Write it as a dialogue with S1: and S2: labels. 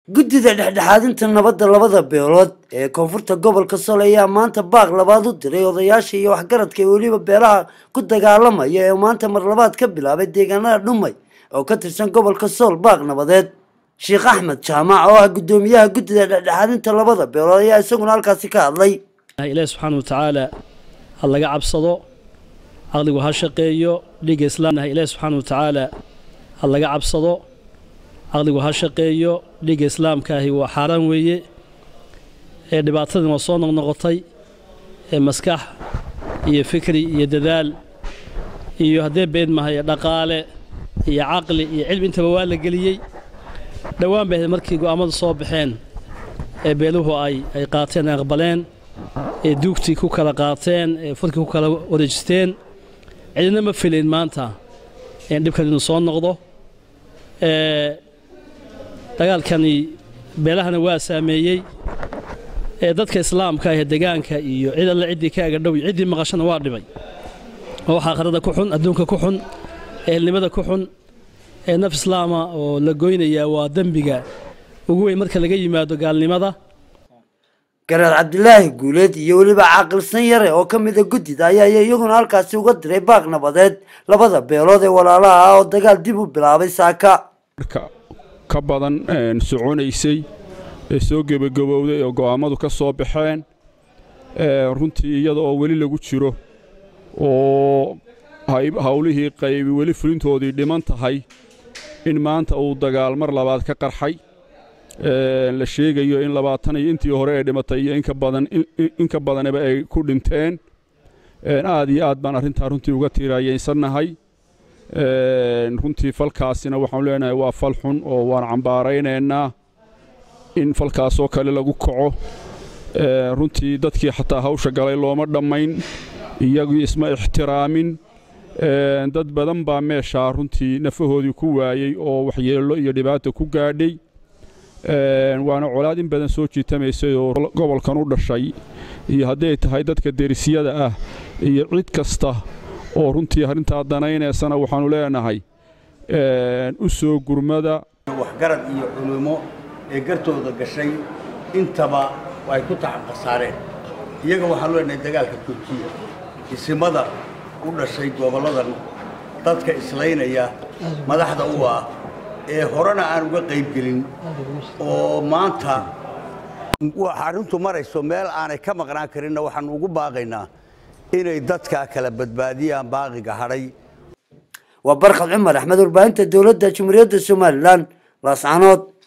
S1: guddida dhexdhexaadinta nabadda labada beelood ee koonfurta gobolka sool ayaa maanta baaq labaad u diray odayaasha iyo waxgaradka ee weliba beelaha ku dagaalamaya ee maanta mar labaad ka bilaabay deegaanada dhumay oo ka tirsan gobolka sool baaq nabadeed sheekh axmed jaamac oo ah guddoomiyaha guddida dhexdhexaadinta labada beelood ayaa isaguna halkaasi ka hadlay
S2: ilaahi subxaana wa tacaala ha laga cabsado caqligu ha shaqeeyo dhiigga islaamna ilaahi subxaana wa tacaala ha laga cabsado caqligu ha shaqeeyo dhiigga islaamkaahi waa xaaraan weeye ee dhibaatadii waa soo noqnoqotay ee maskax iyo fikri iyo dadaal iyo haddee beed mahay dhaqaale iyo caqli iyo cilmi intaba waa la geliyey dhowaan bay ahayd markii go'aammadu soo baxeen ee beeluhu ay ay qaateen ay aqbaleen ee duugtii ku kala qaateen ee furkii ku kala wareejisteen cidina ma filayn maanta in dhibkan inuu soo noqdo dagaalkani beelahana waa saameeyey ee dadka islaamka ah ee degaanka iyo cid alle ciddii ka agadhow iyo ciddii maqashana waa dhibay oo wax aakhirada ku xun adduunka ku xun ehelnimada ku xun ee naf islaama oo la goynayaa waa dembiga ugu weyn marka laga yimaado gaalnimada
S1: garaad cabdilaahi guuleed iyo weliba caaqilsan yare oo ka mida guddida ayaa iyaguna halkaasi uga diray baaq nabadeed labada beelood ee walaalaha ah oo dagaal dib u bilaabay saaka
S3: ka badan soconaysay ee soo gebagabowday oo go'aammadu ka soo baxeen runtii iyada oo weli lagu jiro oo hawlihii qaybi weli fulintoodii dhiman tahay in maanta uu dagaal mar labaad ka qarxay la sheegayo in labaatan iyo intii hore ee dhimatay iyo inka badan inka badanaba ay ku dhinteen aad iyo aad baan arrintaa runtii uga tiiraayaysannahay runtii falkaasina waxaanu leenahay waa fal xun oo waan cambaaraynaynaa in falkaasoo kale lagu kaco runtii dadkii xataa hawsha galay looma dhammayn iyagii isma ixtiraamin dad badan baa meeshaa runtii nafahoodii ku waayey oo waxyeello iyo dhibaata ku gaadhay waana colaad in badan soo jiitamaysay oo gobolkan u dhashay iyo hadday tahay dadka derisyada ah iyo cid kasta oo runtii arrintaa danaynaysana waxaannu leenahay u soo gurmada
S4: waxgarad iyo culummo ee gartooda gashay intaba ay ku tacabqasaareen iyaga waxaanu leenahay dagaalka joojiya isimada u dhashay gobolladan dadka islaynaya madaxda u ah ee horena aan uga qaybgelin oo maanta arrintu marayso meel aanay ka maqnaan karinna waxaannu ugu baaqaynaa inay dadka kala badbaadiyaan baaqiga hadhay
S1: waa barkhad cumar axmed warbaahinta dowladda jumhuuriyadda somalilan laascanood